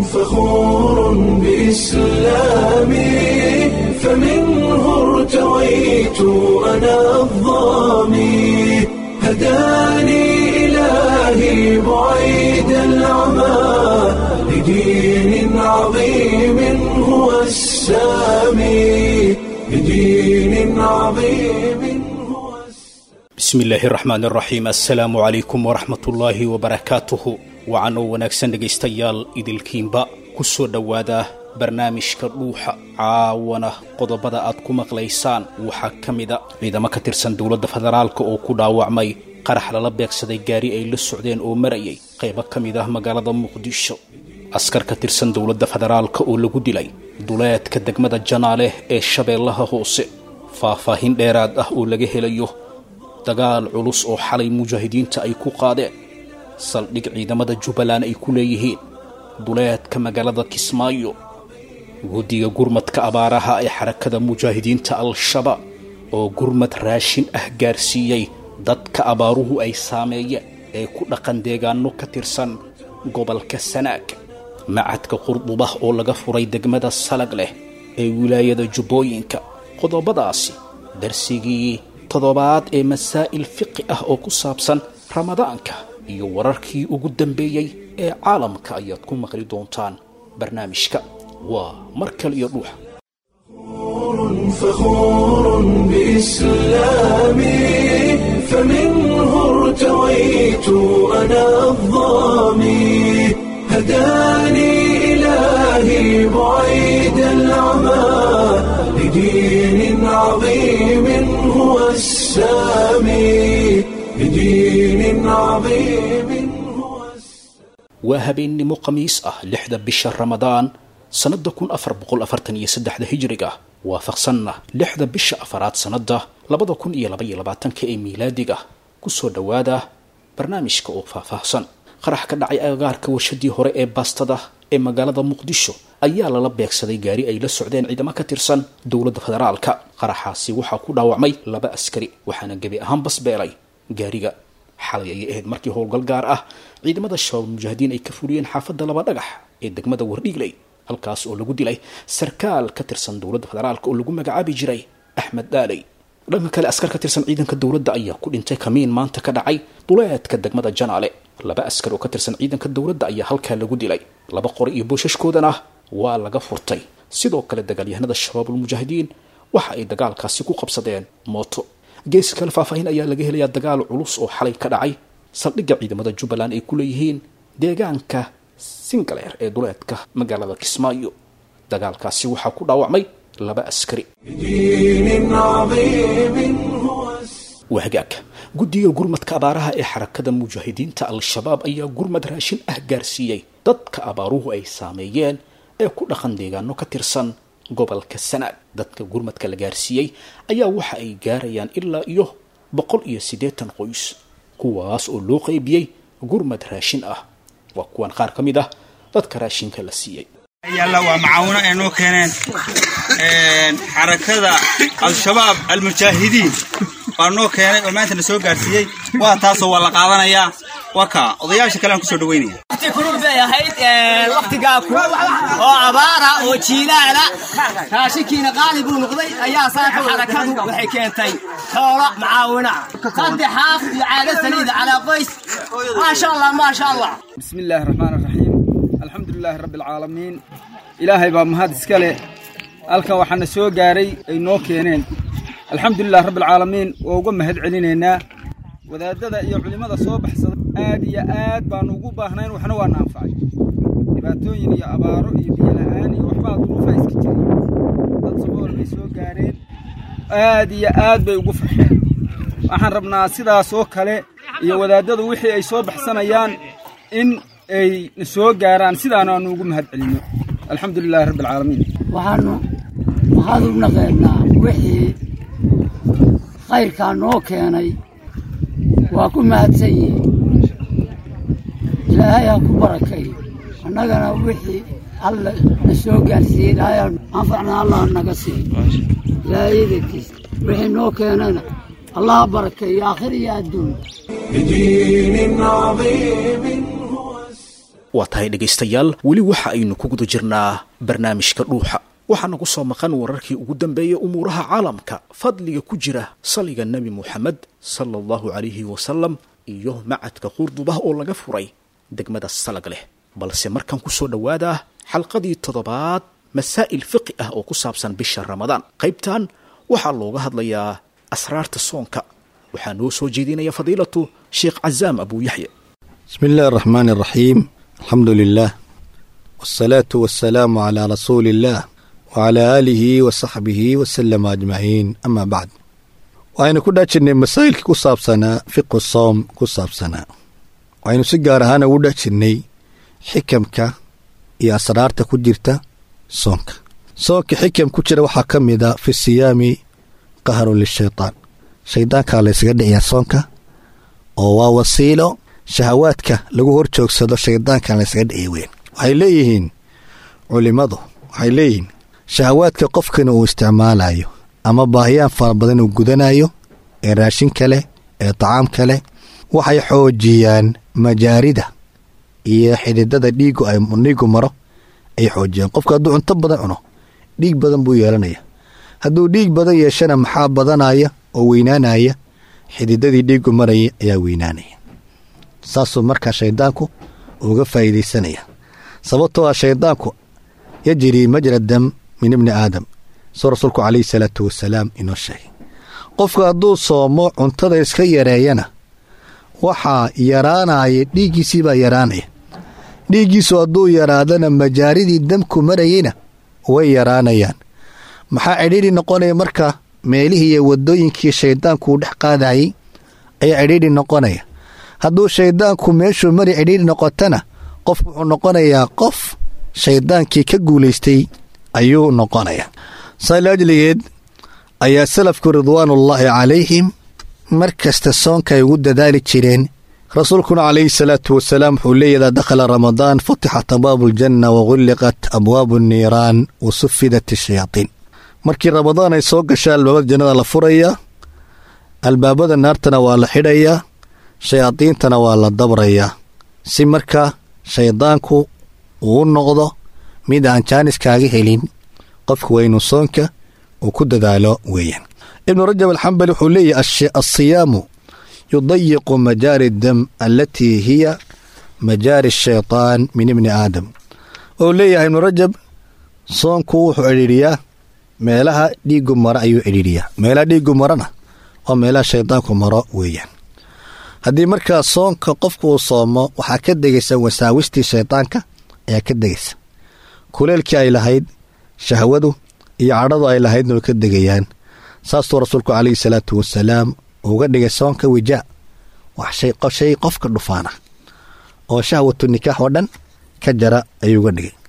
فخور بإسلامي فمنه ارتويت أنا الضامي هداني إلهي بعيد العمى لدين عظيم هو السامي لدين عظيم هو bismi illaahi raxmaan raxiim assalaamu calaykum waraxmatullaahi wabarakaatuhu wacan oo wanaagsan dhegaystayaal idilkiinba ku soo dhowaada barnaamijka dhuuxa caawana qodobada aad ku maqlaysaan waxaa ka mida ciidamo ka tirsan dowladda federaalka oo ku dhaawacmay qarax lala beegsaday gaari ay la socdeen oo marayay qaybo ka mid ah magaalada muqdisho askar ka tirsan dowladda federaalka oo lagu dilay duleedka degmada janaaleh ee shabeellaha hoose faahfaahin dheeraad ah oo laga helayo dagaal culus oo xalay mujaahidiinta ay ku qaadeen saldhig ciidamada jubbaland ay ku leeyihiin duleedka magaalada kismaayo guddiga gurmadka abaaraha ee xarakada mujaahidiinta al-shabaab oo gurmad raashin ah gaarsiiyey dadka abaaruhu ay saameeyeen ee ku dhaqan deegaano ka tirsan gobolka sanaag macadka qurdubah oo laga furay degmada salag leh ee wilaayada jubbooyinka qodobadaasi darsigii toddobaad ee masaa'il fiqi ah oo ku saabsan ramadaanka iyo wararkii ugu dambeeyey ee caalamka ayaad ku maqli doontaan barnaamijka waa mar kale iyo dhuuxa فخور بإسلامي فمنه ارتويت أنا الضامي هداني إلهي بعيد العمى لدين عظيم هو السامي لدين عظيم هو السامي waa habeennimo khamiis ah lixda bisha ramadaan sannada kun afar boqol afartan iyo saddexda hijriga waafaqsanna lixda bisha afaraad sannada labada kun iyo laba iyo labaatanka ee miilaadiga kusoo dhowaada barnaamijka oo faahfaahsan qarax ka dhacay agagaarka warshadii hore ee baastada ee magaalada muqdisho ayaa lala beegsaday gaari ay la socdeen ciidamo ka tirsan dowladda federaalka qaraxaasi waxaa ku dhaawacmay laba askari waxaana gebi ahaan basbeelay gaariga xalay ayay ahayd markii howlgal gaar ah ciidamada shabaab mujaahidiin ay ka fuliyeen xaafadda laba dhagax ee degmada wardhiigley halkaas oo lagu dilay sarkaal ka tirsan dowladda federaalka oo lagu magacaabi jiray axmed dhaaley dhanka kale askar ka tirsan ciidanka dowladda ayaa ku dhintay kamiin maanta ka dhacay duleedka degmada janaale laba askar oo ka tirsan ciidanka dowladda ayaa halkaa lagu dilay laba qori iyo boosashkoodana waa laga furtay sidoo kale dagaalyahanada shabaabulmujaahidiin waxa ay dagaalkaasi ku qabsadeen mooto geesi kale faahfaahin ayaa laga helayaa dagaal culus oo xalay ka dhacay saldhigga ciidamada jubbaland ay ku leeyihiin deegaanka singaleer ee duleedka magaalada kismaayo dagaalkaasi waxaa ku dhaawacmay laba askari لدين عظيم هو السامي waa hagaag guddiga gurmadka abaaraha ee xarakada mujaahidiinta al-shabaab ayaa gurmad raashin ah gaarsiiyey dadka abaaruhu ay saameeyeen ee ku dhaqan deegaano ka tirsan gobolka sanaag dadka gurmadka la gaarsiiyey ayaa waxa ay gaarayaan ilaa iyo boqol iyo siddeetan qoys kuwaas oo loo qeybiyey gurmad raashin ah waa kuwan qaar ka mid ah dadka raashinka la siiyey yalla waa macaawino ay noo keeneen xarakada al-shabaab almujaahidiin baa noo keenay oo maanta na soo gaarsiiyey waa taasoo waa la qaadanayaa waa kaa odayaasha kale aan kusoo dhaweynaya waqti kulul bay ahayd waqtigaa kulul oo abaara oo jiilaala raashinkiina qaali buu noqday ayaa saaka xarakadu waxay keentay xoolo macaawina saddex haaf iyo caado saliida calaa qoys maasha allah maasha allah بسم الله الرحمن الرحيم الحمد لله رب العالمين إلهي بaa mahad iska leh halkan waxaana soo gaaray ay noo keeneen alxamdu lilah rabbi alcaalamiin waa uga mahad celinaynaa wadaadada iyo culimmada soo baxsada aad iyo aad baanu ugu baahnayn waxna waana anfacay dhibaatooyin iyo abaaro iyo biyo la'aan iyo waxbaa duruufa iska jiray dad sabool bay soo gaareen aad iyo aad bay ugu farxeen waxaan rabnaa sidaas oo kale iyo wadaadadu wixii ay soo baxsanayaan in ay na soo gaaraan sidaana aanu ugu mahad celinno alxamdu lilahi rabbi alcaalamiin waxaanu waxaad u naqeennaa wixii khayrkaa noo keenay waa ku mahadsan yihiin ilaahay ha ku barakeeyo annagana wixii alla na soo gaarsiiyey ilaahay anfacna allah naga siiyo ilaahay idankiisa wixii noo keenana allah ha barakeeyo aakhir iyo adduun بدين عظيم هو waa tahay dhegaystayaal weli waxa aynu ku guda jirnaa barnaamijka dhuuxa waxaa nagu soo maqan wararkii ugu dambeeyey umuuraha caalamka fadliga ku jira saliga nebi moxamed sala allahu calayhi wasalam iyo macadka qurdubah oo laga furay degmada salag leh balse markan ku soo dhowaada xalqadii toddobaad masaa'il fiqi ah oo ku saabsan bisha ramadaan qaybtan waxaa looga hadlayaa asraarta soonka waxaa noo soo jeedinaya fadiilatu sheekh cazaam abuu yaxya بسم الله الرحمن الرحيم الحمد لله والصلاة والسلام على رسول الله وعلى آله وصحبه وسلم أجمعين أما بعد وأنا كنا جنة مسائل كصاب سنة فقه الصوم كصاب سنة وأنا سجار هانا ودا جنة حكمك يا أسرار كجرت صومك صومك حكم كجر وحكم إذا في الصيام قهر للشيطان شيطان كان ليسجد يا صومك oo wasiilo shahawaadka lagu hor joogsado shaydaankan laysaga dhici weyn waxay leeyihiin culimmadu waxay leeyihiin shahawaadka qofkana uu isticmaalayo ama baahiyaan fara badan uu gudanayo ee raashin kale ee tacaam kale waxay xoojiyaan majaarida iyo xididada dhiigu ay dhiigu maro ay xoojiyaan qofka hadduu cunto badan cuno dhiig badan buu yeelanaya hadduu dhiig badan yeeshana maxaa badanaya oo weynaanaya xididadii dhiigu maraya ayaa weynaanaya saasuu markaa shaydaanku uga faa'iidaysanaya sababtoo ah shaydaanku yajrii majra dam min ibni aadam suu rasuulku calayhi salaatu wasalaam inoo sheegay qofku hadduu soomo cuntada iska yareeyana waxaa yaraanaya dhiiggiisii baa yaraanaya dhiiggiisu hadduu yaraadana majaaridii damku marayeyna way yaraanayaan maxaa cidhiidhi noqonaya marka meelihii iyo waddooyinkii shayddaanku uu dhex qaadayey ayaa cidhiidhi noqonaya hadduu shayddaanku meeshuu mari cidhiidhi noqotana qof wuxuu noqonayaa qof shayddaankii ka guulaystay ayuu noqonayaa saa laajligeed ayaa salafku ridwaanullaahi calayhim mar kasta soonka ay ugu dadaali jireen rasuulkuna calayhi salaatu wasalaam wuxuu leeya idaa dakhala ramadaan futixat abwaabu aljanna wagulliqat abwaabu anniiraan wa sufidat ashayaatiin markii ramadaan ay soo gashaa albaabada jannada la furayaa albaabada naartana waa la xidhayaa shayaadiintana waa la dabrayaa si marka shayddaanku uu noqdo mid aan jaaniskaaga helin qofku waa inuu soonka uu ku dadaalo weeyaan ibnu rajab alxambali wuxuu leeyahy alsiyaamu yudayiqu majaari dam alatii hiya majaari shaytaan min ibni aadam ou leeyahay ibnu rajab soonku wuxuu cidhiidhiyaa meelaha dhiigu maro ayuu cidhiidhiyaa meelaha dhiigu marona oo meelaha shaydaanku maro weeyaan haddii markaa soonka qofku uu soomo waxaa ka degaysa wasaawistii shaydaanka ayaa ka degaysa kuleelkii ay lahayd shahwadu iyo cadhadu ay lahaydna way ka degayaan saasuu rasuulku calayhi salaatu wasalaam uga dhigay soonka wijaa wax shay qofka dhufaana oo shahwatu nikaax oo dhan ka jara ayuu uga dhigay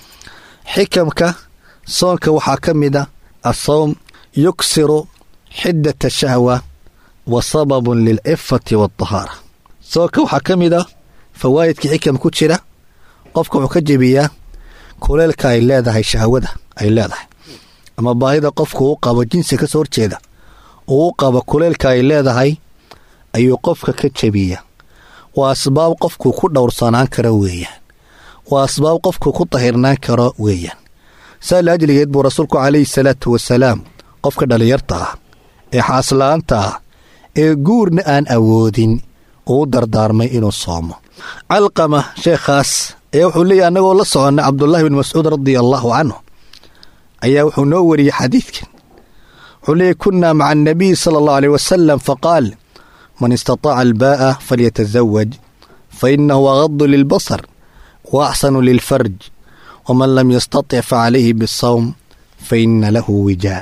xikamka soonka waxaa ka mid a asawm yuksiru xiddat shahwa wa sababun lilcifati waatahaara soonka waxaa ka mid a fawaa'idka xikam ku jira qofka wuxuu ka jebiyaa kuleelka ay leedahay shahwada ay leedahay ama baahida qofku uu qabo jinsi ka soo horjeeda uu u qabo kuleelka ay leedahay ayuu qofka ka jebiya waa asbaab qofku ku dhowrsanaan karo weeyaan waa asbaab qofku ku tahirnaan karo weeyaan saa laajligeed buu rasuulku calayhi salaatu wasalaam qofka dhallinyarta ah ee xaasla'aanta ah ee guurna aan awoodin uu dardaarmay inuu soomo calqama sheekhaas ayaa wuxuu leeyahy annagoo la soconnay cabdullaahi bin mascuud radia allaahu canhu ayaa wuxuu noo wariyey xadiidkan wuxuu leeyahy kunnaa maca annabiy sala allahu aleyh wasalam faqaal man istataaca albaa'a falyatasawaj fa innahu agadu lilbasar wa axsanu lilfarj waman lam yastatic facalayhi bisawm fa ina lahu wijaa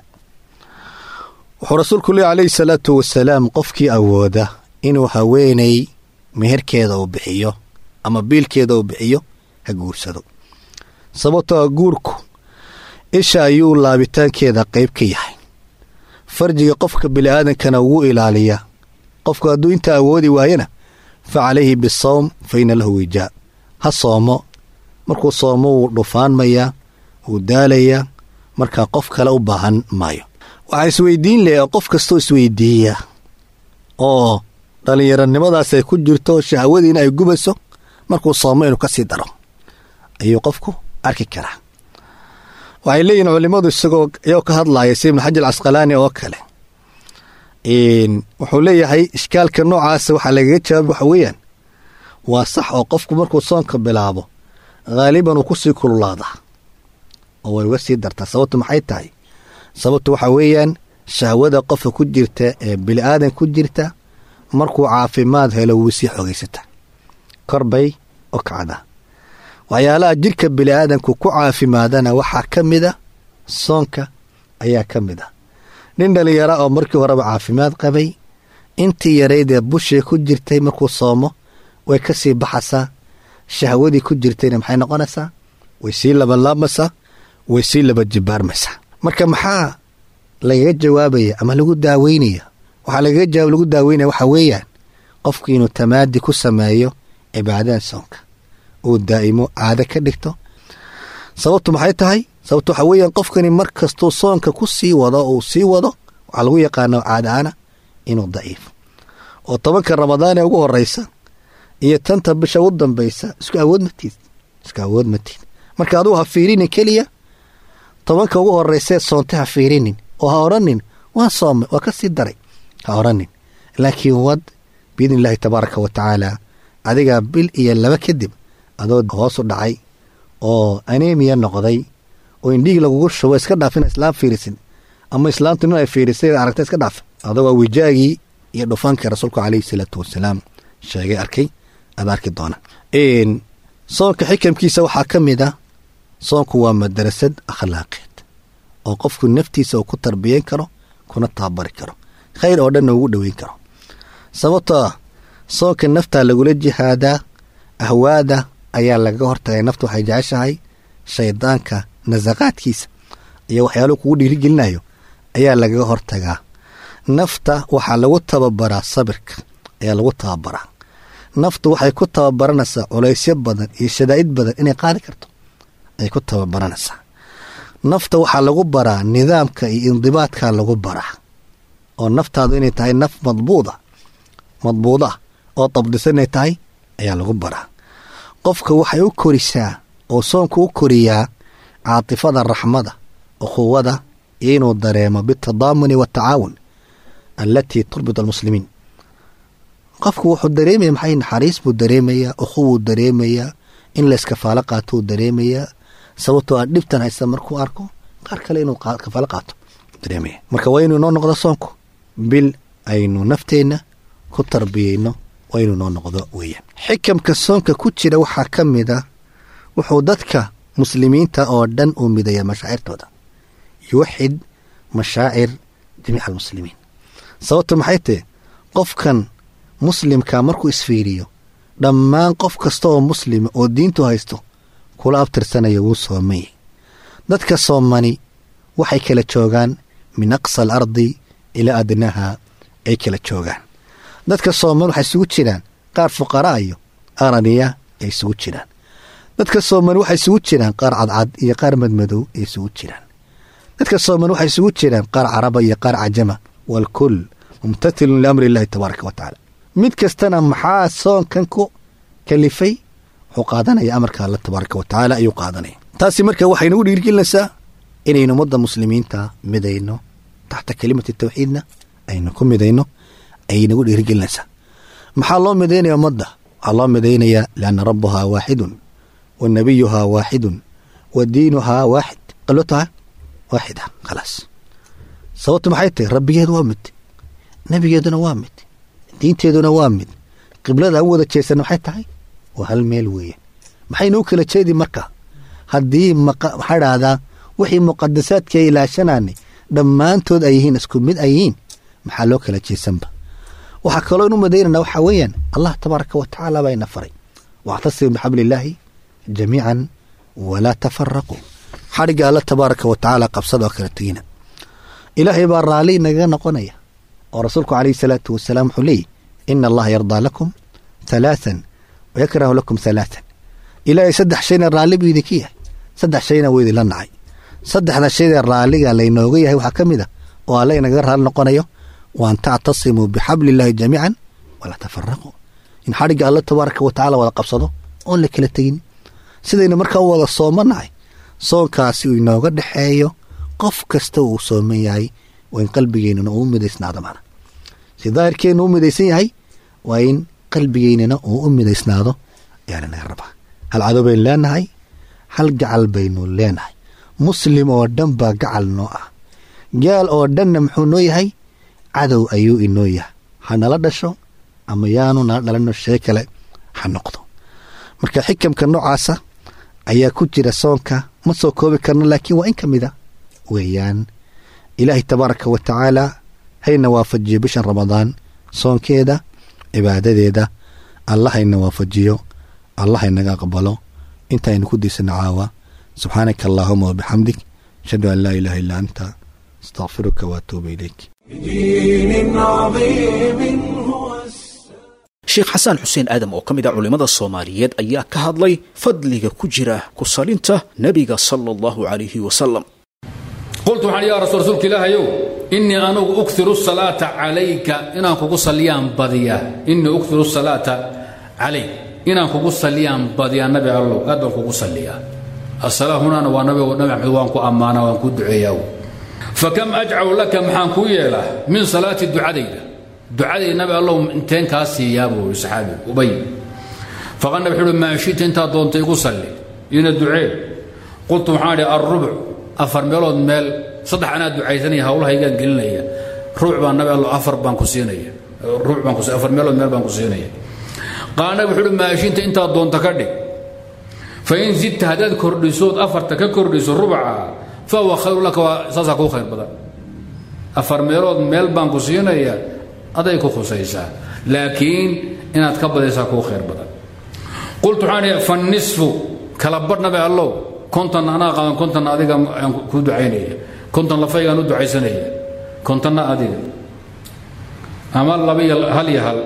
wuxuu rasuulku leey calayhi salaatu wasalaam qofkii awooda inuu haweenay meherkeeda uu bixiyo ama biilkeeda uu bixiyo ha guursado sababtoo a guurku isha ayuu laabitaankeeda qayb ka yahay farjiga qofka bini'aadankana ugu ilaaliya qofku hadduu intaa awoodi waayana fa calayhi bisawm fa ina lahu wijaa ha soomo markuu soomo wuu dhufaanmayaa wuu daalayaa markaa qof kale u baahan maayo waxaa isweydiin leh oo qof kastoo isweydiiya oo dhallinyaronimadaas ay ku jirto shahwadiina ay gubayso markuu soomo inuu ka sii daro ayuu qofku arki karaa waxay leeyihin culimmadu isagoo iyagoo ka hadlaaya si ibnu xajar casqalaani oo kale wuxuu leeyahay ishkaalka noocaasa waxaa lagaga jawaabay waxa weeyaan waa sax oo qofku markuu soonka bilaabo haaliban uu kusii kululaadaa oo way uga sii dartaa sababtu maxay tahay sababtu waxaa weeyaan shahwada qofka ku jirta ee bili aadan ku jirta markuu caafimaad helo wuu sii xogaysataa kor bay u kacdaa waxyaalaha jidhka bili aadanku ku caafimaadana waxaa ka mid a soonka ayaa ka mid ah nin dhalinyara oo markii horeba caafimaad qabay intii yaraydee bushii ku jirtay markuu soomo way ka sii baxasaa shahwadii ku jirtayna maxay noqonaysaa way sii labanlaabmaysaa way sii laba jibaarmaysaa marka maxaa lagaga jawaabaya ama lagu daaweynaya waxaa lagaga jawaab lagu daaweynaya waxaa weeyaan qofku inuu tamaadi ku sameeyo cibaadada soonka uu daa'imo caado ka dhigto sababtu maxay tahay sababtu waxaa weeyaan qofkani mar kastuu soonka ku sii wado uu sii wado waxaa lagu yaqaana caadaana inuu daciifo oo tobanka ramadaan ee ugu horeysa iyo tanta bisha u dambaysa isku awood matid isku awood matid marka adugu ha fiirinin keliya tobanka ugu horeysee soonta ha fiirinin oo ha odhanin waa soomay waa ka sii daray ha odhanin laakiin wad biidni illaahi tabaaraka wa tacaala adigaa bil iyo laba kadib adoo hoosu dhacay oo anemiya noqday oo indhihii lagugu shubo iska dhaafin islaam fiirisin ama islaamtu nin ay fiirisay aragta iska dhaaf adagoo wijaagii iyo dhufankii rasuulku calayhi salaatu wasalaam sheegay arkay aad arki doona soonka xikamkiisa waxaa ka mid ah soonku waa madarasad akhlaaqeed oo qofku naftiisa uu ku tarbiyeyn karo kuna tababari karo khayr oo dhanna ugu dhoweyn karo sababtoo ah soonka naftaa lagula jihaadaa ahwaada ayaa lagaga hortagay naftu waxay jeceshahay shaydaanka nasaqaadkiisa iyo waxyaaluhu kugu dhiirigelinayo ayaa lagaga hortagaa nafta waxaa lagu tababaraa sabirka ayaa lagu tababaraa naftu waxay ku tababaranaysaa culaysyo badan iyo shadaa'id badan inay qaadi karto ay ku tababaranaysaa nafta waxaa lagu baraa nidaamka iyo indibaadkaa lagu baraa oo naftaadu inay tahay naf madbuuda madbuuda oo dabdisan inay tahay ayaa lagu baraa qofka waxay u korisaa oo soonku u koriyaa caatifada raxmada ukhuwada iyo inuu dareemo bitadaamuni waatacaawun allatii turbit almuslimiin qofku wuxuu dareemaya maxay naxariis buu dareemayaa ukhuwuu dareemayaa in la iskafaalo qaatou dareemayaa sababtoo a dhibtan haysta markuu arko qaar kale inuu kafaalo qaato dareemaya marka waa inuu noo noqdo soonku bil aynu nafteenna ku tarbiyeyno waa inuu noo noqdo weeyaan xikamka soonka ku jira waxaa ka mid a wuxuu dadka muslimiinta oo dhan uu midaya mashaacirtooda yuwaxid mashaacir jamiica almuslimiin sababtu maxay tahe qofkan muslimka markuu isfiiriyo dhammaan qof kasta oo muslima oo diintu haysto kula abtirsanaya wuu soomanyay dadka soomani waxay kala joogaan min aqsa al ardi ilaa adnaha ay kala joogaan dadka sooman waxay isugu jiraan qaar fuqaraa iyo qaar aniya ay isugu jiraan dadka sooman waxay isugu jiraan qaar cadcad iyo qaar madmadow ay isugu jiraan dadka sooman waxay isugu jiraan qaar caraba iyo qaar cajama waalkul mumtathilun liamri illahi tabaaraka wa tacaala mid kastana maxaa soonkan ku kalifay wuxuu qaadanaya amarka alla tabaaraka wa tacaala ayuu qaadanaya taasi marka waxay nagu dhiirgelinaysaa inaynu ummadda muslimiinta midayno taxta kelimati tawxiidna aynu ku midayno ayay nagu dhiirgelinaysaa maxaa loo midaynaya ummadda waxaa loo midaynayaa lianna rabbuhaa waaxidun wa nabiyuhaa waaxidun wa diinuhaa waaxid qalo taha waaxida khalaas sababtu maxay tahay rabbigeedu waa mid nebigeeduna waa mid diinteeduna waa mid qiblada u wada jeesana maxay tahay waa hal meel weeye maxaynuu kala jeedi marka haddii maxaa dhahdaa wixii muqadasaadka ilaashanaanay dhammaantood ay yihiin isku mid ay yihiin maxaa loo kala jeesanba waxaa kaloo inu madaynana waxaa weeyaan allah tabaaraka wa tacaala baa ina faray wactasimu bixabli illaahi jamiican walaa tafaraquu xadhigga alla tabaaraka wa tacaala qabsada oo kala tegina ilaahay baa raalli nagaga noqonaya oo rasuulku calayhi salaatu wasalaam wuxuu leeyahy ina allaha yardaa lakum halaathan wayakrahu lakum halaathan ilaahay saddex shayna raalli buu idinka yahay saddex shayna wuu idinla nacay saddexda shayda raalliga laynooga yahay waxaa ka mid a oo alla inagaga raalli noqonayo waan tactasimuu bixabli illaahi jamiican walaa tafaraquu in xadhigga alla tabaaraka wa tacala wada qabsado oon la kala tegin sidaynu markaa u wada soomanahay soonkaasi uu inooga dhexeeyo qof kasta uu sooman yahay waa in qalbigeennuna uu u midaysnaado mana si daahirkeennu u midaysan yahay waa in qalbigeennana uu u midaysnaado ayaana naga rabaa hal cadow baynu leenahay hal gacal baynu leenahay muslim oo dhan baa gacal noo ah gaal oo dhanna muxuu noo yahay cadow ayuu inoo yahay ha nala dhasho ama yaanu nala dhalano shee kale ha noqdo marka xikamka noocaasa ayaa ku jira soonka ma soo koobi karno laakiin waa in ka mida weeyaan ilaahay tabaaraka wa tacaala hayna waafajiyo bishan ramadaan soonkeeda cibaadadeeda allah hayna waafajiyo allah haynaga aqbalo intaaynu ku diisana caawa subxaanaka allaahuma wabixamdik ashhadu an laa ilaaha illaa anta astaqfiruka waatuuba ilayk بدين عظيم هو sheekh xasaan xuseen aadam oo ka mid ah culimmada soomaaliyeed ayaa ka hadlay fadliga ku jira ku salinta nebiga sala allahu calayhi wasalam qultu waxaan yaa rasul rasuulka ilaahayow innii anugu ukhiru salaata calayka inaan kugu salliyaan badiyaa innii ukhiru salaata calayk inaan kugu salliyaan badiyaa nabi allow aad baan kugu salliyaa assalaa hunaana waa nabi nabi maxamed waan ku ammaanaa waan ku duceeyaa fakam ajcaw laka maxaan kuu yeelaa min salaati ducadayda ducadayda nabi allow inteen kaa siiyaa buu yidhi saxaabigu ubay faqal nabi wuxuu uhi maa shita intaad doonta igu salli ina ducee qultu waxaan idhi alrubuc afar meelood meel saddex anaa ducaysanaya hawlahaygaan gelinaya ruuc baan nabi allo afar baan ku siinaya ruuc baan ku afar meelood meel baan ku siinaya qaal nabi wuxuu uhi maa shita intaad doonta ka dhig fain zidta haddaad kordhisood afarta ka kordhiso rubaca fahuwa khayru laka waa saasaa kuu khayr badan afar meelood meel baan ku siinaya aday ku khusaysaa laakiin inaad ka badaysaa kuu khayr badan qultu waxaan idhi fannisfu kala badh nabi allow kontan anaa qaban kontanna adiga aan ku ducaynaya kontan lafaygaan u ducaysanaya kontanna adiga ama laba iyo hal iyo hal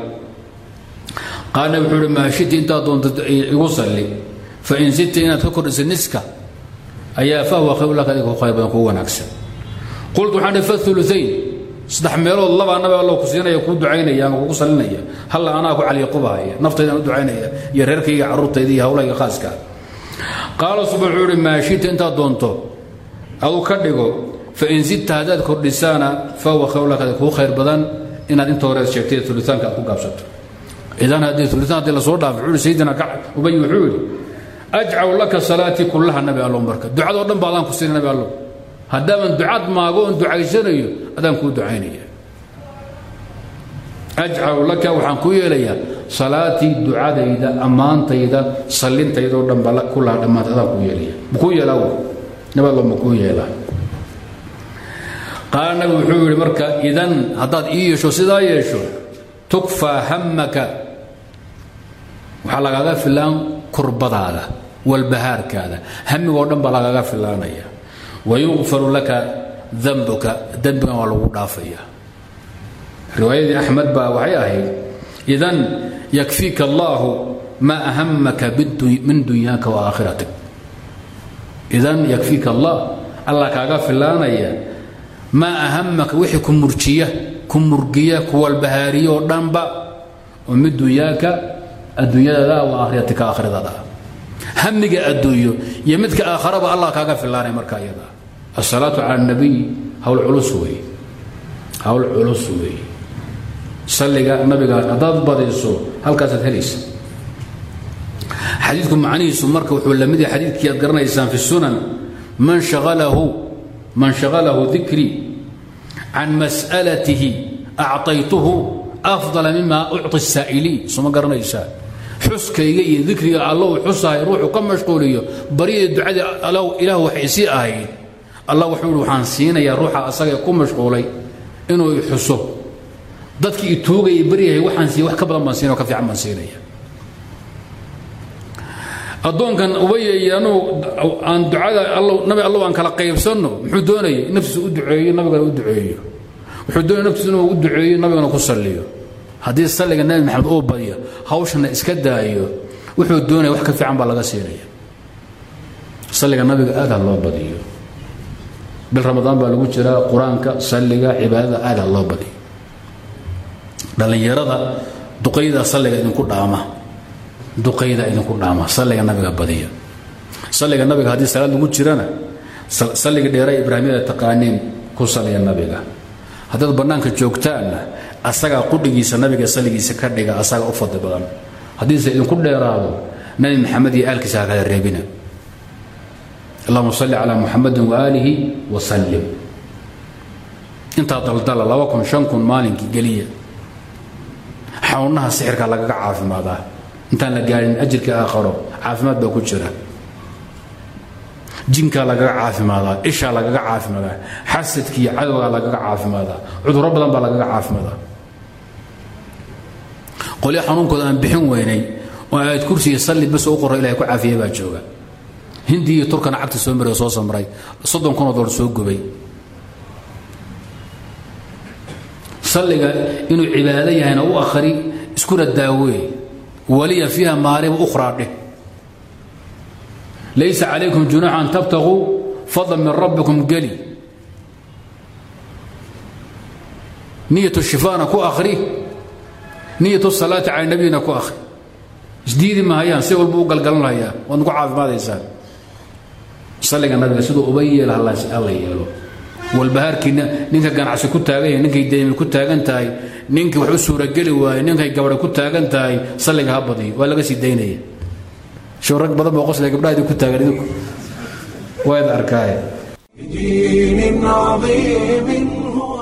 qaal nabi wuxuu uhi maashiti intaad doonto igu salli fain zidta inaad ka kordhisa niska ayaa fahuwa khayru laka adiga ku khayr badan kuu wanaagsan qultu waxaan idhi fathuluthayn saddex meelood labaa nabi allow ku siinaya kuu ducaynaya ama kugu salinaya halla anaa ku caliyaqubahaya naftaydaan u ducaynaya iyo reerkayga carruurtayda iyo hawlayga khaaska qaala suba wuxuu ihi maa shita intaad doonto adu ka dhigo fain zidta haddaad kordhisaana fahuwa khayru laka kuu khayr badan inaad inta horeed sheegtay ulitaanka aad ku gaabsato idan haddii ulitaan haddii lasoo dhaafay wuxuu ihi sayidina ubay wuxuu yidhi ajcaw laka salaatii kullaha nabi allow marka ducadoo dhan ba adaan ku siina nabi allow haddaaban ducad maago oon ducaysanayo adaan kuu ducaynaya ajcaw laka waxaan ku yeelayaa salaatii ducadayda ammaantayda sallintaydoo dhan ba kullaha dhammaanta adaan kuu yeelaya makuu yeelaa w nabi allow makuu yeelaa qaala nabi wuxuu yidhi marka idan haddaad ii yeesho sidaa yeesho tukfaa hammaka waxaa lagaaga filaan kurbadaada walbahaarkaada hamigoo dhan baa lagaaga filaanaya wayukfaru laka dambuka dembigan waa lagu dhaafaya riwaayadii axmed baa waxay ahayd idan yakfiika allaahu maa ahamaka min dunyaaka wa aakhiratik idan yakfiika allah allah kaaga filaanaya maa ahamaka wixii ku murjiya ku murgiya ku walbahaariya oo dhanba oo mid dunyaaka adduunyadaada wa aakhiratika aakhiradaada hamiga adduunyo iyo midka aakharaba allah kaaga filaanay marka iyada asalaatu cala nabiy hawl culus weeye hawl culus weeye salliga nabiga haddaad badayso halkaasaad helaysa xadiidku macnihiisu marka wuxuu la mid yahay xadiidkii aad garanaysaan fi sunan man shagalahu man shagalahu dikrii can mas'alatihi acطaytuhu afdala mima ucطi الsaa'iliin soma garanaysaa xuskayga iyo dikriga allow xusahay ruuxu ka mashquuliyo baryada ducadii ilaah wax isii ahayd allah wuxuu ihi waxaan siinayaa ruuxa asagae ku mashquulay inuu i xuso dadkii i tuugaya baryahay waxaan siiya wax ka badan baan siinaya o ka fiican baan siinaya addoonkan ubayay anuu aan ducada nabi allow aan kala qaybsanno muxuu doonayay naftiisa u duceeyo nabigana u duceeyo wuxuu doonaya naftiisa inuu u duceeyo nabigana ku salliyo haddii salliga nabi maxamed uu badiyo hawshana iska daayo wuxuu doonaya wax ka fiican baa laga siinaya salliga nabiga aad ha loo badiyo bil ramadaan baa lagu jiraa qur-aanka salliga cibaadada aad ha loo badiyo dhallinyarada duqayda salliga idinku dhaama duqayda idinku dhaama salliga nabiga badiya salliga nabiga haddii salaad lagu jirana salliga dheera ibraahimyada taqaaniin ku saliya nabiga haddaad bannaanka joogtaanna asagaa qudhigiisa nabiga salligiisa ka dhiga asaga u fadli badan haddiise idinku dheeraado nabi maxamed iyo aalkiisa ha kala reebina allahuma salli calaa muxamadin waaalihi wasallim intaa daldala laba kun shan kun maalinkii geliya xawnaha sixirka lagaga caafimaadaa intaan la gaadhin ajirka aakharo caafimaad baa ku jira jinkaa lagaga caafimaadaa ishaa lagaga caafimaadaa xasadkiiyo cadowgaa lagaga caafimaadaa cudurro badan baa lagaga caafimaadaa qolyo xanuunkooda aan bixin weynay oo aad kursiga salli bas u qoro ilahay ku caafiya baa jooga hindi iyo turkana cagta soo maray oo soo samray soddon kunoo dolar soo gubay salliga inuu cibaado yahayna u akhri iskuna daawee waliya fiiha maariba ukhraa dheh laysa calaykum junuuxa an tabtaguu fadlan min rabbikum geli niyat shifaana ku akhri niyat salaati cala nabiyina ku akhri isdiidi mahayaan si walba u galgalanhayaa waad nagu caafimaadaysaan salliga nabiga siduu uba yeela alla yeelo walbahaarkiina ninka ganacsi ku taagan yahay ninkay deymi ku taagan tahay ninkii wax u suurageli waaye ninkay gabadha ku taagan tahay salliga ha badiyo waa laga sii daynaya show rag badan boo qosla gabdhaha idinku taagan idinku waad arkaaye بدين عظيم هو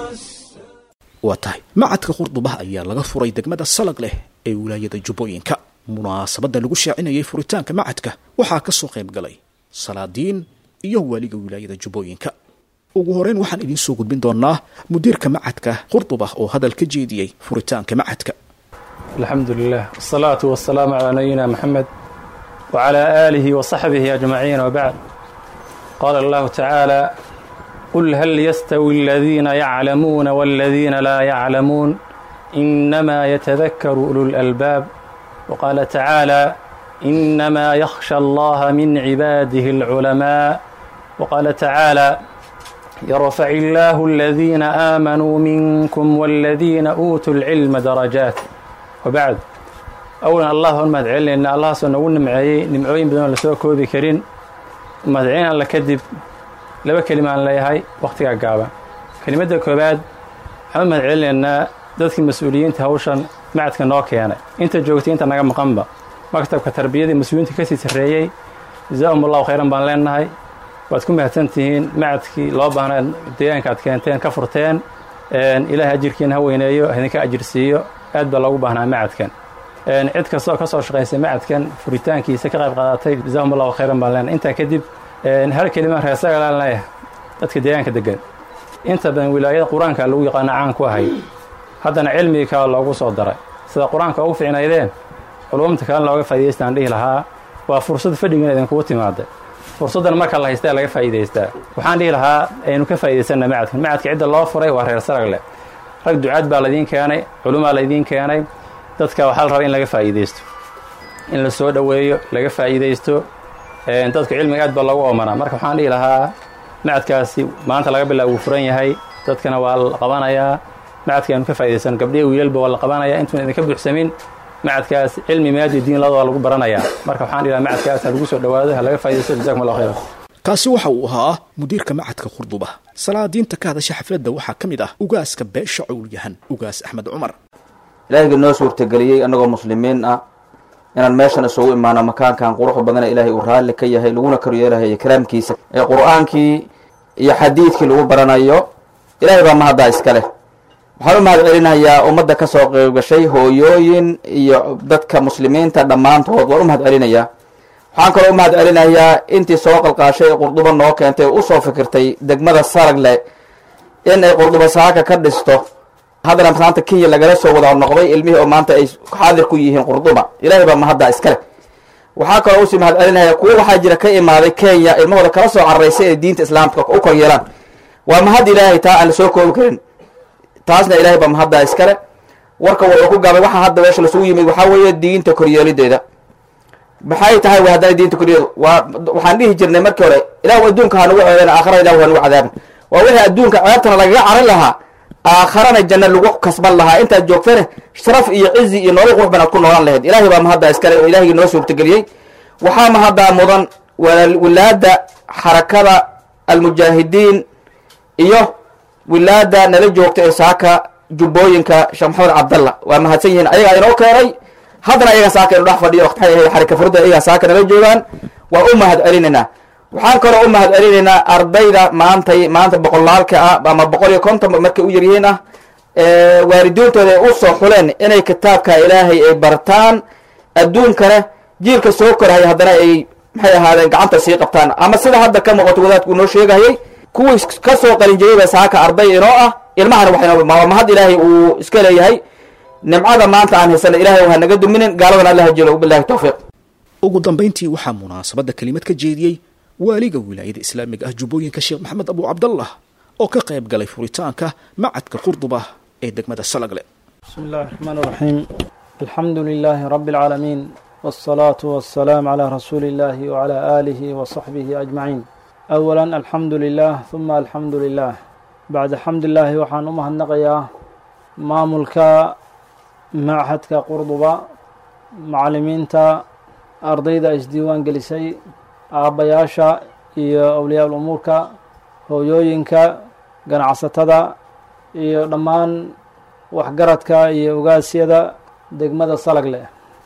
waa tahay macadka qurdubaha ayaa laga furay degmada salag leh ee wilaayada jubbooyinka munaasabadda lagu shaacinayay furitaanka macadka waxaa ka soo qayb galay salaadiin iyo waaliga wilaayada jubbooyinka ugu horeyn waxaan idiin soo gudbin doonaa mudiirka macadka qurdubah oo hadal ka jeediyey furitaanka macadka الحمد لله والصلاة والسلام على نبينا محمد وعلى آله وصحبه أجمعين وبعد قال الله تعالى قل هل يستوي الذين يعلمون والذين لا يعلمون إنما يتذكر أولو الألباب وقال تعالى إنما يخشى الله من عباده العلماء وقال تعالى يرفع الله الذين آمنوا منكم والذين أوتوا العلم درجات وبعد أولا الله المدعين لأن الله سنقول نمعي نمعوين بدون لسوء كوبي كرين مدعين أن لكذب لبا كلمة أن ليهاي وقتها قابا كلمة كوباد حمد مدعين لأن dadkii mas-uuliyiinta hawshan macadka noo keenay inta joogtay inta naga maqanba maktabka tarbiyadii mas-uuliyiinta kasii sarreeyey jazaahum allahu khayran baan leenahay waad ku mahadsan tihiin macadkii loo baahnaa deegaanka aad keenteen ka furteen ilaahay ajirkiina ha weyneeyo idinka ajirsiiyo aad baa loogu baahnaa macadkan cid kastoo ka soo shaqaysay macadkan furitaankiisa ka qayb qaadatay jazaahum allahu khayran baan leenahay intaa kadib hal kelima reesaga laan leeyahay dadka deegaanka degan inta badan wilaayada qur-aanka lagu yaqaana caan ku ahay haddana cilmigii kale loogu soo daray sida qur-aanka ugu ficnaydeen culumta kalena looga faa'idaystaan dhihi lahaa waa fursad fadhigan idinkugu timaada fursaddan marka la haystaa laga faa'iidaystaa waxaan dhihi lahaa aynu ka faa'iidaysanna macadkan macadka cidda loo furay waa reer sarag leh rag ducaad baa laydiin keenay culumaa laydiin keenay dadka waxaa la rabaa in laga faa'iidaysto in la soo dhoweeyo laga faa'iidaysto dadka cilmiga aad baa loogu oomanaa marka waxaan dhihi lahaa macadkaasi maanta laga bilaab wuu furan yahay dadkana waa la qabanayaa macadka aynu ka faa'idaysano gabdhihi wiilalba waa la qabanaya intuuna idinka buuxsamin macadkaas cilmi maadi diin labada waa lagu baranayaa marka waxaan dhihi lahaa macadkaas ha lagu soo dhowaado ha laga faa'iidaysto jazakum allah khayran kaasi waxa uu ahaa mudiirka macadka qurduba salaadiinta ka hadasha xafladda waxaa ka mid ah ugaaska beesha cowlyahan ugaas axmed cumar ilaahayga noo suurtageliyey annagoo muslimiin ah inaan meeshan isugu imaano makaankan quruxda badana ilaahay uu raalli ka yahay laguna koryeelahayo karaamkiisa ee qur-aankii iyo xadiidkii lagu baranayo ilaahay baa mahaddaa iska leh waxaan u mahad celinayaa ummadda ka soo qeybgashay hooyooyin iyo dadka muslimiinta dhammaantood waan u mahad celinayaa waxaan kaloo u mahad celinayaa intii soo qalqaashay ee qurduba noo keentay oo usoo fikirtay degmada saragle in ay qurduba saaka ka dhisto haddana maanta kenya lagala soo wada noqday ilmihii oo maanta ay xaadir ku yihiin qurduba ilaahay baa mahaddaa iskale waxaa kaloo usii mahad celinaya kuwo waxaa jira ka imaaday kenya ilmahooda kala soo cararaysay ee diinta islaamka u kor yeelaan waa mahad ilaahay taa aan la soo koobi karin taasna ilaahay baa mahaddaa iskale warka wuxuu ku gaabay waxaa hadda meesha lasugu yimid waxaa weeye diinta koryeelideeda maxay tahay w haddana diinta koryeelid waa waxaan dhihi jirnay markii hore ilahu adduunka ha nagu ceebeen aakhara ilahu ha nagu cadaabin waa wixii adduunka ceebtana lagaga carin lahaa aakharana janno lagu kasban lahaa intaad joogtane sharaf iyo cizi iyo nolol qurux banaad ku noolaan lahayd ilahay baa mahaddaa iskale oo ilahigii noo suurtageliyey waxaa mahaddaa mudan wilaada xarakada almujaahidiin iyo wilaada nala joogta ee saaka jubbooyinka sheekh maxamed cabdalla waa mahadsan yihiin ayagaa inoo keenay haddana ayaga saaka inu dhex fadhiyo maxay ahayd xarika furda ayagaa saaka nala joogaan waa u mahad celinaynaa waxaan kaloo u mahad celinaynaa ardayda maantay maanta boqolaalka ah ama boqol iyo konton markay u yaryihiin ah waalidiintooda ay u soo xuleen inay kitaabka ilaahay ay bartaan adduunkana jiilka soo korhay haddana ay maxay ahaadeen gacanta sii qabtaan ama sida hadda ka muuqato wadaadku noo sheegahayay kuwii ka soo qalinjirayba saaka arday inoo ah ilmahana waxay mahad ilaahay uu iska leeyahay nimcada maanta aan haysana ilahay ha naga duminin gaaladan alla hajelo bilahi tawfiiq ugu dambayntii waxaa munaasabadda kelimad ka jeediyey waaliga wilaayada islaamiga ah jubbooyinka sheekh maxamed abu cabdallah oo ka qayb galay furitaanka macadka qurduba ee degmada salagle بسم الله الرحمن الرحيم الحمد لله رب العالمين والصلاة والسلام على رسول الله وعلى آله وصحبه أجمعين أولا الحمد لله ثم الحمد لله بعد حمد الله وحان أمه النقيا ماملك معهدك قرضبا معلمين تا أرضيدا إسديوان جلسي أبياشا iyo awliyaa umuurka hooyooyinka ganacsatada iyo dhammaan waxgaradka iyo ogaasyada degmada salagle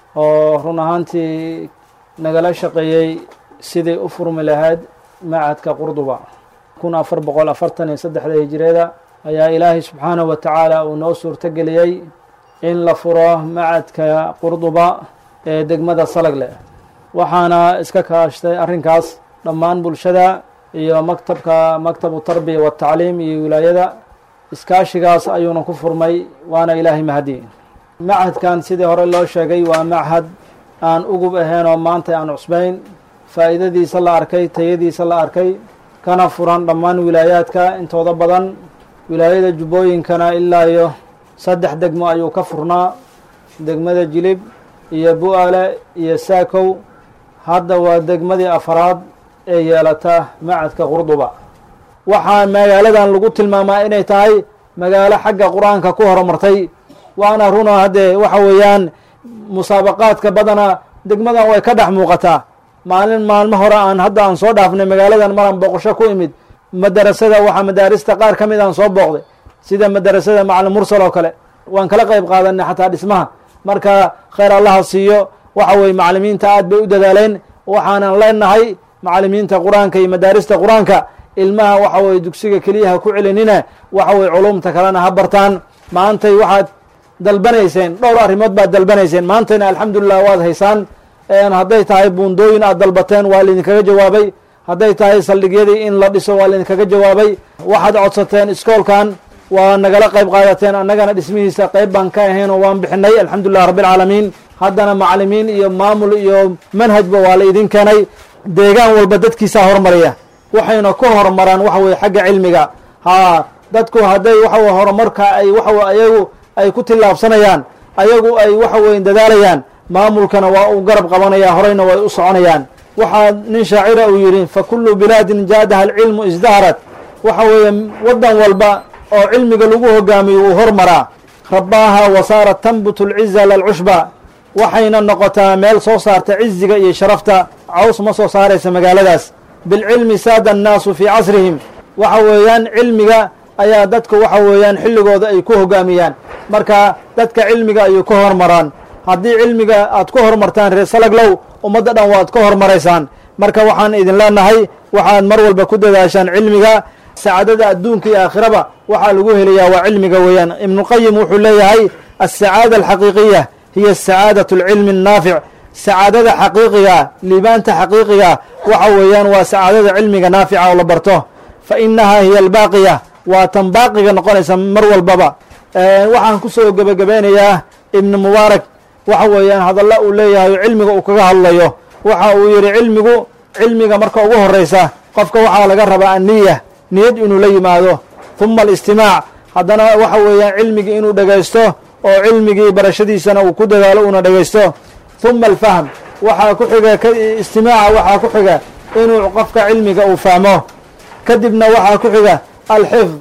oo run ahaantii nagala shaqeeyey sidii u furmi lahayd macadka qurduba kun afar boqol afartan iyo saddexda hijireeda ayaa ilaahay subxaanahu wa tacaala uu noo suurto geliyey in la furo macadka qurduba ee degmada salagle waxaana iska kaashtay arrinkaas dhammaan bulshada iyo maktabka maktabu tarbiya watacliim iyo wilaayada iskaashigaas ayuuna ku furmay waana ilaahay mahadi machadkan sidii hore loo sheegay waa machad aan ugub ahayn oo maanta aan cusbayn faa'iidadiisa la arkay tayadiisa la arkay kana furan dhammaan wilaayaadka intooda badan wilaayada jubbooyinkana ilaa iyo saddex degmo ayuu ka furnaa degmada jilib iyo bu-aale iyo saakow hadda waa degmadii afaraad ee yeelata macadka qurduba waxaa magaaladan lagu tilmaamaa inay tahay magaalo xagga qur-aanka ku horumartay waana runa haddee waxa weeyaan musaabaqaadka badana degmadan way ka dhex muuqataa maalin maalmo hore aan hadda aan soo dhaafnay magaaladan maraan booqasho ku imid madarasada waxaa madaarista qaar ka mid aan soo booqday sida madarasada macalin mursal oo kale waan kala qayb qaadanay xataa dhismaha marka khayr allaha siiyo waxa weye macalimiinta aad bay u dadaaleen waxaanan leenahay macalimiinta qur-aanka iyo madaarista qur-aanka ilmaha waxa weye dugsiga keliyaha ku celinina waxa weye culumta kalena ha bartaan maantay waxaad dalbanayseen dhowr arrimood baad dalbanayseen maantayna alxamdulilah waad haysaan hadday tahay buundooyin aad dalbateen waa laydinkaga jawaabay hadday tahay saldhigyadii in la dhiso waa laydinkaga jawaabay waxaad codsateen iskoolkan waa nagala qayb qaadateen annagana dhismihiisa qayb baan ka ahayn oo waan bixinay alxamdulilah rabbialcaalamiin haddana macalimiin iyo maamul iyo manhajba waa la idin keenay deegaan walba dadkiisaa hormaraya waxayna ku horumaraan waxa weye xagga cilmiga haa dadku hadday waxa weye horumarka ay waxa ayagu ay ku tillaabsanayaan ayagu ay waxa weye dadaalayaan maamulkana waa uu garab qabanaya horeyna way u soconayaan waxaa nin shaacira uu yidhi fa kullu bilaadin jaadaha alcilmu isdaharat waxa weeye waddan walba oo cilmiga lagu hogaamiyo wuu hormaraa rabbaaha wasaarat tanbutu lciza lalcushba waxayna noqotaa meel soo saarta ciziga iyo sharafta caws ma soo saaraysa magaaladaas bilcilmi saada annaasu fii casrihim waxa weeyaan cilmiga ayaa dadku waxa weeyaan xilligooda ay ku hogaamiyaan marka dadka cilmiga ayuu ka hormaraan haddii cilmiga aad ku horumartaan reer salaglow ummadda dhan waad ka hormaraysaan marka waxaan idin leenahay waxaad mar walba ku dadaashaan cilmiga sacaadada adduunka iyo aakhiraba waxaa lagu helayaa waa cilmiga weeyaan ibnuqayim wuxuu leeyahay alsacaada alxaqiiqiya hiya sacaadaة اlcilmi الnaafic sacaadada xaqiiqiga liibaanta xaqiiqiga waxa weeyaan waa sacaadada cilmiga naafica oo la barto fa inaha hiya albaaqiya waa tan baaqiga noqonaysa mar walbaba waxaan kusoo gebagabeynayaa ibnu mubaarak waxa weeyaan hadalla uu leeyahay oo cilmiga uu kaga hadlayo waxa uu yihi cilmigu cilmiga marka ugu horeysa qofka waxaa laga rabaa anniya niyad inuu la yimaado huma alistimaac haddana waxa weeyaan cilmigii inuu dhegaysto oo cilmigii barashadiisana uu ku dadaalo uuna dhegaysto huma alfahm waxaa ku xiga istimaaca waxaa ku xiga inuu qofka cilmiga uu fahmo kadibna waxaa ku xiga alxifd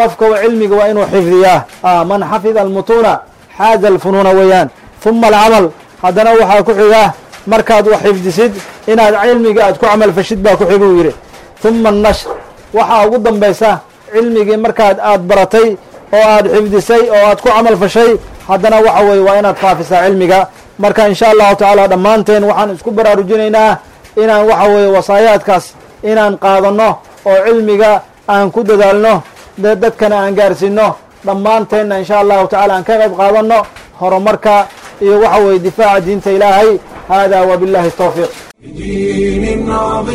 qofka cilmiga waa inuu xifdiyaa man xafida almutuuna xaaza alfunuuna weeyaan uma alcamal haddana waxaa ku xiga markaad wax xifdisid inaad cilmiga aad ku camal fashid baa ku xiguu yidhi uma annashr waxaa ugu dambaysa cilmigii markaad aad baratay oo aad xifdisay oo aad ku camal fashay haddana waxa weeye waa inaad faafisaa cilmiga marka insha allahu tacaala dhammaanteen waxaan isku baraarujinaynaa inaan waxa weeye wasaayaadkaas inaan qaadanno oo cilmiga aan ku dadaalno dadkana aan gaarsiino dhammaanteenna insha allahu tacala aan ka qayb qaadanno horumarka iyo waxa weeye difaaca diinta ilaahay hada wabillahi towfiiq بدين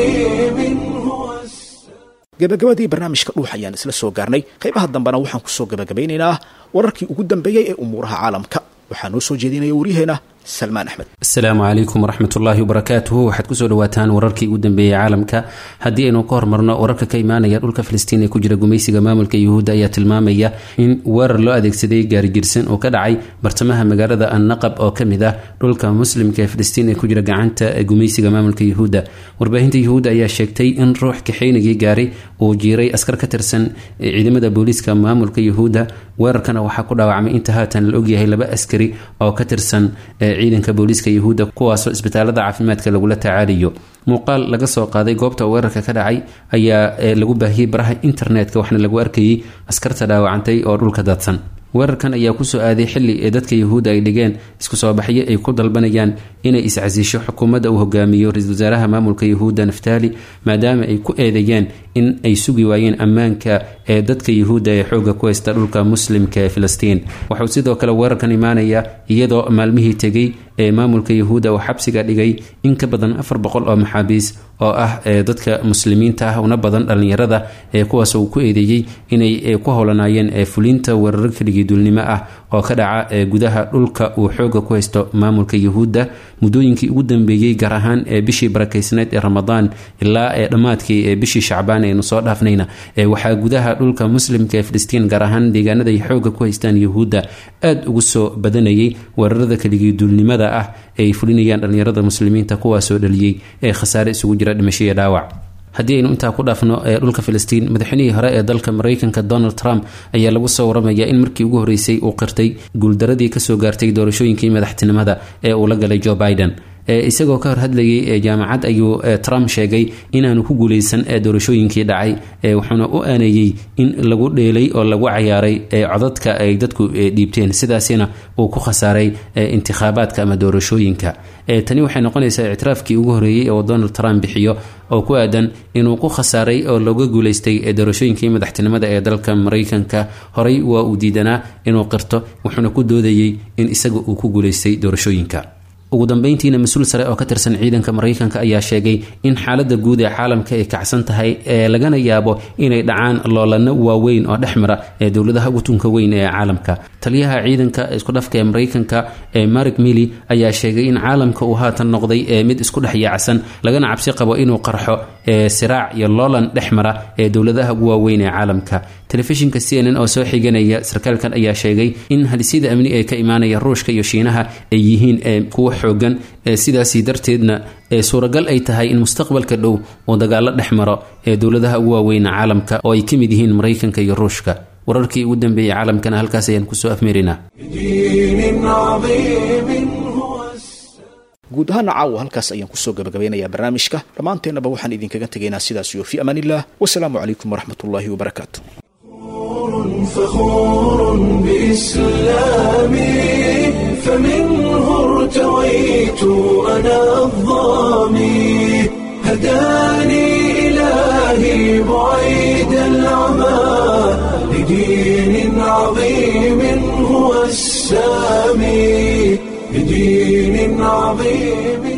عظيم هو gabagabadii barnaamijka dhuux ayaan isla soo gaarnay qaybaha dambena waxaan ku soo gabagabaynaynaa wararkii ugu dambeeyey ee umuuraha caalamka waxaa noo soo jeedinaya waryaheena salmaan axmed asalaamu calaykum waraxmatullaahi wabarakaatuhu waxaad kusoo dhawaataan wararkii ugu dambeeyey caalamka haddii aynu ka hormarno wararka ka imaanaya dhulka filistiin ee ku jira gumaysiga maamulka yuhuudda ayaa tilmaamaya in weerar loo adeegsaday gaarigirsan oo ka dhacay bartamaha magaalada annaqab oo ka mid ah dhulka muslimka ee filistiin ee ku jira gacanta gumaysiga maamulka yuhuudda warbaahinta yuhuudda ayaa sheegtay in ruux kaxeynigii gaaray uu jiiray askar ka tirsan ciidamada booliiska maamulka yuhuudda weerarkana waxaa ku dhaawacmay inta haatan la ogyahay laba askari oo ka tirsan ciidanka booliiska yuhuudda kuwaasoo isbitaalada caafimaadka lagula tacaalayo muuqaal laga soo qaaday goobta weerarka ka dhacay ayaa lagu baahiyey baraha internetka waxaana lagu arkayay askarta dhaawacantay oo dhulka daadsan weerarkan ayaa kusoo aaday xili ee dadka yuhuudda ay dhigeen isku soo baxyo ay ku dalbanayaan inay iscasiisho xukuumadda uu hogaamiyo ra-iisul wasaaraha maamulka yuhuudda naftaali maadaama ay ku eedeeyeen in ay sugi waayeen ammaanka ee dadka yuhuudda ee xooga ku haysta dhulka muslimka ee filistiin waxauu sidoo kale weerarkan imaanaya iyadoo maalmihii tegey ee maamulka yuhuudda uu xabsiga dhigay in ka badan afar boqol oo maxaabiis oo ah dadka muslimiinta ah una badan dhallinyarada ee kuwaas uu ku eedeeyey inay ku howlanaayeen fulinta weeraro keligii duulnimo ah oo ka dhaca gudaha dhulka uu xooga ku haysto maamulka yuhuudda muddooyinkii ugu dambeeyey gaar ahaan ee bishii barakeysneed ee ramadaan ilaa ee dhammaadkii ee bishii shacbaan aynu soo dhaafnayna waxaa gudaha dhulka muslimka ee filistiin gaar ahaan deegaanada ay xooga ku haystaan yuhuudda aada ugu soo badanayay weerarada keligii duulnimada ah ee ay fulinayaan dhallinyarada muslimiinta kuwaasoo dhaliyey ee khasaare isugu jira dhimasho iyo dhaawac haddii aynu intaa ku dhaafno ee dhulka filistiin madaxweynihii hore ee dalka maraykanka donald trump ayaa lagu soo waramaya in markii ugu horreysay uu qirtay guuldaradii kasoo gaartay doorashooyinkii madaxtinimada ee uu la galay joe biden isagoo ka hor hadlayay jaamacad ayuu trump sheegay inaanu ku guuleysan doorashooyinkii dhacay wuxuuna u aaneeyey in lagu dheelay oo lagu cayaaray codadka ay dadku dhiibteen sidaasina uu ku khasaaray intikhaabaadka ama doorashooyinka tani waxay noqonaysaa ictiraafkii ugu horreeyey oo donald trump bixiyo oo ku aadan inuu ku khasaaray oo looga guuleystay doorashooyinkii madaxtinimada ee dalka maraykanka horey waa uu diidanaa inuu qirto wuxuuna ku doodayey in isaga uu ku guuleystay doorashooyinka ugu dambeyntiina mas-uul sare oo ka tirsan ciidanka maraykanka ayaa sheegay in xaalada guud ee caalamka ay kacsan tahay ee lagana yaabo inay dhacaan loolano waaweyn oo dhex mara ee dowladaha utunka weyn ee caalamka taliyaha ciidanka isku dhafka ee maraykanka ee marik mili ayaa sheegay in caalamka uu haatan noqday ee mid isku dhex yaacsan lagana cabsi qabo inuu qarxo ee siraac iyo loolan dhex mara ee dowladaha ugu waaweyn ee caalamka telefishinka c n n oo soo xiganaya sarkaalkan ayaa sheegay in halisida amni ee ka imaanaya ruushka iyo shiinaha ay yihiin kuwa xoogan sidaasi darteedna suuragal ay tahay in mustaqbalka dhow uu dagaalo dhex maro ee dowladaha ugu waaweyna caalamka oo ay ka mid yihiin maraykanka iyo ruushka wararkii ugu dambeeyey caalamkana halkaas ayaan kusoo afmeerinaa guud ahaana caawa halkaas ayaan kusoo gabagabeynayaa barnaamijka dhammaanteennaba waxaan idinkaga tegaynaa sidaas iyo fi amaan illah wasalaamu calaykum waraxmat ullaahi wabarakaatu فخور بإسلامي فمنه ارتويت أنا الظامي هداني إلهي بعيد العمى لدين عظيم هو السامي لدين عظيم